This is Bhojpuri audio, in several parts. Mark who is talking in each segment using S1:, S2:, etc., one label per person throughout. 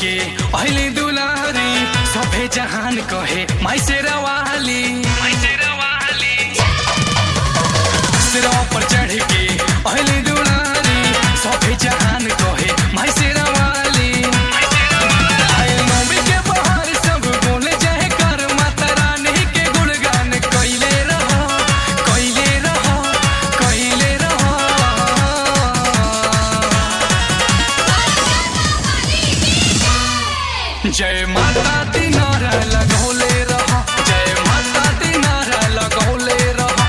S1: के अहिले दुलारी सभे जहान कहे माइसे रवाली माइसे रवाली सिरवा पर चढ़ के अहिले दुलारी सभे जहान कहे माइसे रवाली आए नौमी के बहार सब बोले जय कर माता रानी के गुणगान कइले रहो कइले रहो कइले रहो जय माता दी नारा लगौले रहो जय माता दी नारा लगौले रहो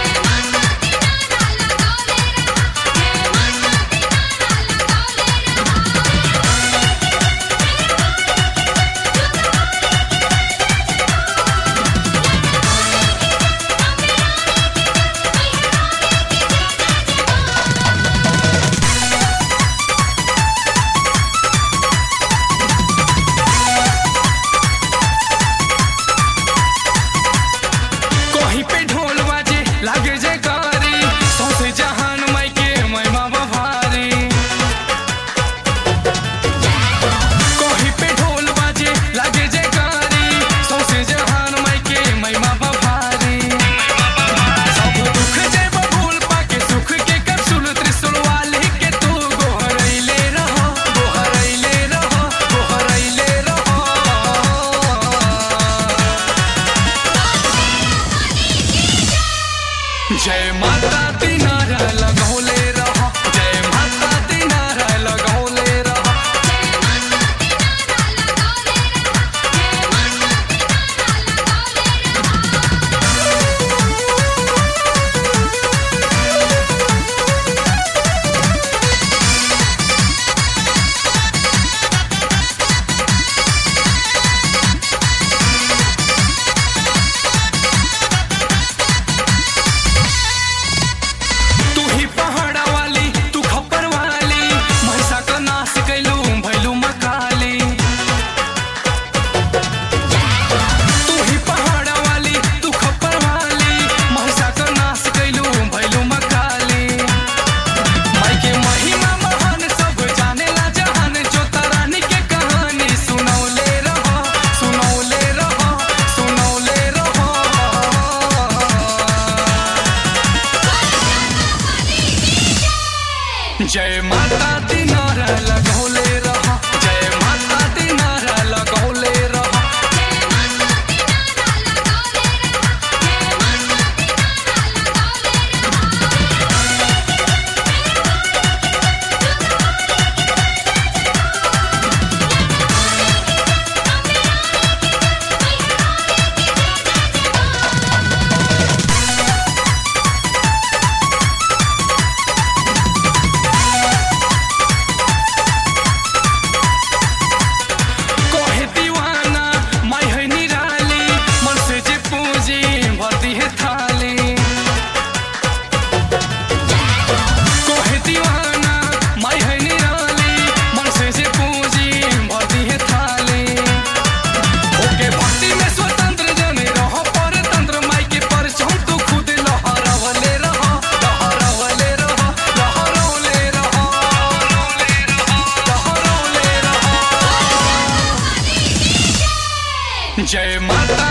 S1: कहीं पे ढोल बाजे लागे जे कारी सौसे जहान माई के महिमा बभारी कहीं पे ढोल बाजे लागे जे कारी सौसे जहान माई के महिमा बभारी सब दुख जे बबूल पाके सुख के कैप्सूल त्रिशूल वाली के तू गोहरैले रहो गोहरैले रहो गोहरैले रहो जय माता दी नारा लगौले रहो जय माता दी नारा लगौले रहो तू ही पहाड़ा वाली तू खप्पर वाली महिषा का नाश कैलू भैलू मकाली तू ही पहाड़ा वाली तू खप्पर वाली महिषा का नाश कैलू भैलू मकाली माई के महिमा महान सब जानेला जहान जो रानी के कहानी सुनौले रहो सुनौले रहो सुनौले रहो जय माता दी नारा लगौले रहो जय माता दी नारा लगौले रहो कोहे दीवाना माई है निराली मन से जे पूजी भरती है थाली कोहे दीवाना माई है निराली मन से जे पूजी भरती है थाली ओके भक्ति में स्वतंत्र जने रहो पर तंत्र माई के परचम तू खुद लहरवले रहो लहरवले रहो लहरवले रहो लहरवले रहो जय माता